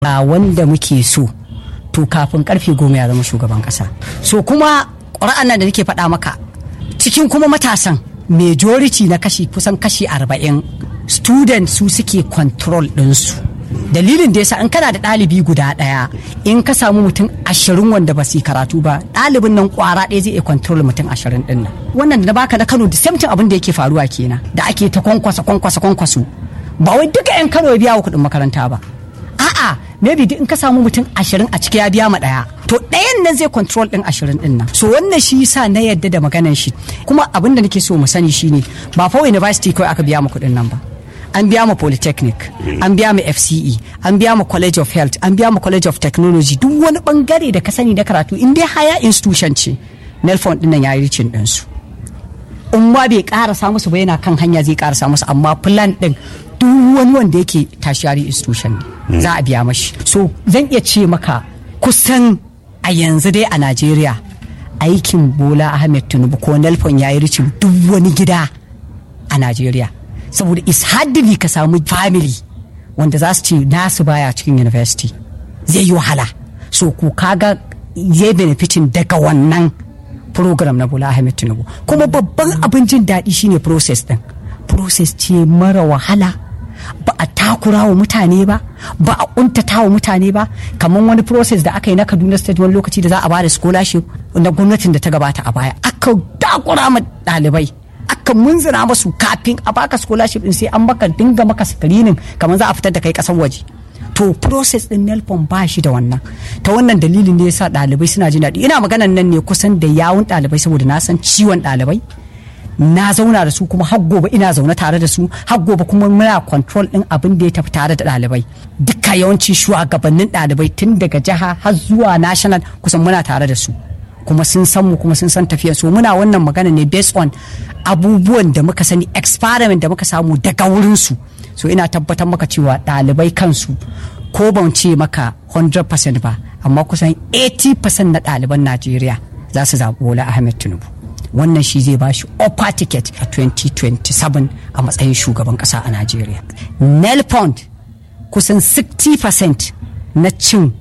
a wanda muke so to kafin karfe goma ya zama shugaban kasa so kuma ƙura'an nan da nake faɗa maka cikin kuma matasan majority na kashi kusan kashi arba'in student su suke control ɗinsu dalilin da yasa in kana da ɗalibi guda ɗaya in ka samu mutum ashirin wanda ba su yi karatu ba ɗalibin nan ƙwara ɗaya zai iya control mutum ashirin ɗin nan wannan da baka na kano da samtin abin da yake faruwa kenan da ake ta kwankwasa kwankwasa kwankwaso ba wai duka 'yan kano ya biya wa kuɗin makaranta ba a'a maybe in ka samu mutum ashirin a ciki ya biya ma ɗaya to ɗayan nan zai control ɗin ashirin ɗin nan so wannan shi yasa na yadda da maganan shi kuma abin da nake so mu sani shine ba fa university kawai aka biya ma kuɗin nan ba an biya ma polytechnic an biya ma fce an biya ma college of health an biya ma college of technology duk wani bangare da ka sani na karatu in dai higher institution ce nelfon ɗin nan ya yi ricin ɗinsu in ma bai karasa musu ba yana kan hanya zai karasa musu amma plan ɗin duk wani wanda yake tertiary institution ne za a biya mashi so zan iya ce maka kusan a yanzu dai a najeriya aikin bola ahmed tinubu ko nelfon ya yi ricin duk wani gida a najeriya saboda is hardly ka samu family wanda za su ce nasu baya cikin university zai yi wahala so ko kaga zai benefitin daga wannan program na bola ahmed tinubu kuma babban abin jin daɗi shine process din process ce mara wahala ba a takura wa mutane ba ba a kuntata wa mutane ba kamar wani process da aka yi na kaduna state wani lokaci da za a bada scholarship na gwamnatin da ta gabata a baya aka takura ma ɗalibai aka munzina masu kafin a baka scholarship din sai an baka dinga maka screening kamar za a fitar da kai kasar waje to process din nelpon ba shi da wannan ta wannan dalilin ne yasa ɗalibai suna jin daɗi ina maganan nan ne kusan da yawun ɗalibai saboda na san ciwon ɗalibai na zauna da su kuma har gobe ina zaune tare da su har gobe kuma muna control din abin da ya tafi tare da ɗalibai duka yawanci shugabannin ɗalibai tun daga jiha har zuwa national kusan muna tare da su kuma sun san mu kuma sun san tafiyar so muna wannan magana ne based on abubuwan da muka sani experiment da muka samu daga wurin su so ina tabbatar maka cewa ɗalibai kansu ko ban ce maka 100% ba amma kusan 80% na ɗaliban Najeriya za su zaɓi Bola Ahmed Tinubu wannan shi zai bashi upper ticket a 2027 a matsayin shugaban kasa a Najeriya. Nel Pond kusan 60% na cin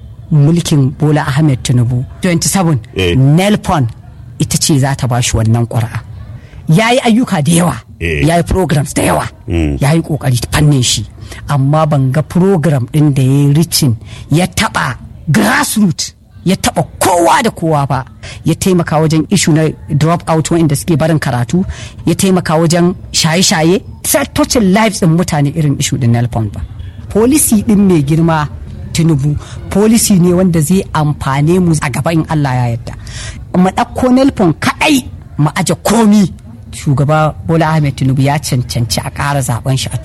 mulkin Bola Ahmed Tinubu 27 Eh. Nel Pond ita ce za ta bashi wannan ƙuri'a. Ya yi ayyuka da yawa, Eh. ya yi programs da yawa, Mm. ya yi ƙoƙari ta fannin shi, amma ban ga program ɗin da ya yi ricin ya taɓa grassroots ya taɓa kowa da kowa ba ya taimaka wajen ishu na drop out wanda suke barin karatu ya taimaka wajen shaye-shaye touching lives ɗin mutane irin ishu ɗin nelpon ba policy ɗin mai girma tinubu policy ne wanda zai amfane mu a gaba in allah ya yarda mu ɗauko nelpon kaɗai mu aje komi shugaba bola ahmed tinubu ya cancanci a ƙara zaben shi a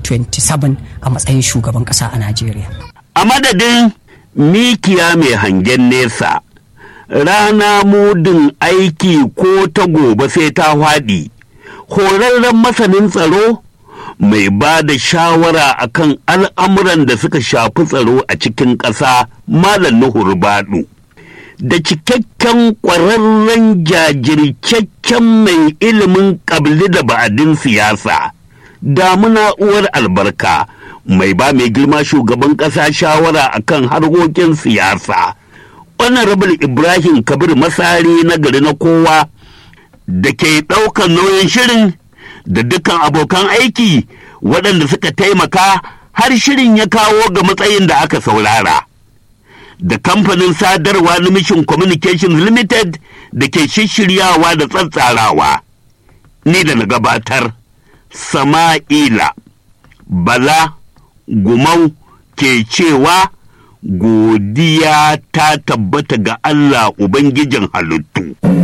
2027 a matsayin shugaban ƙasa a najeriya a madadin mikiya mai hangen nesa rana mudin aiki ko ta gobe sai ta hwaɗi horarren masanin tsaro mai ba da shawara akan al'amuran da suka shafi tsaro a cikin ƙasa malam nuhur baɗu da cikakken ƙwararren jajircakken mai ilimin ƙabli da ba'adin siyasa damuna uwar albarka mai ba mai girma shugaban ƙasa shawara akan harkokin siyasa honorable ibrahim kabir masari na gari na kowa da ke ɗaukar nauyin shirin da dukkan abokan aiki waɗanda suka taimaka har shirin ya kawo ga matsayin da aka saurara da kamfanin sadarwa na mission communications limited da ke shishiryawa da tsatsarawa ni da na gabatar sama'ila bala gumau ke cewa godiya ta tabbata ga Allah Ubangijin halittu.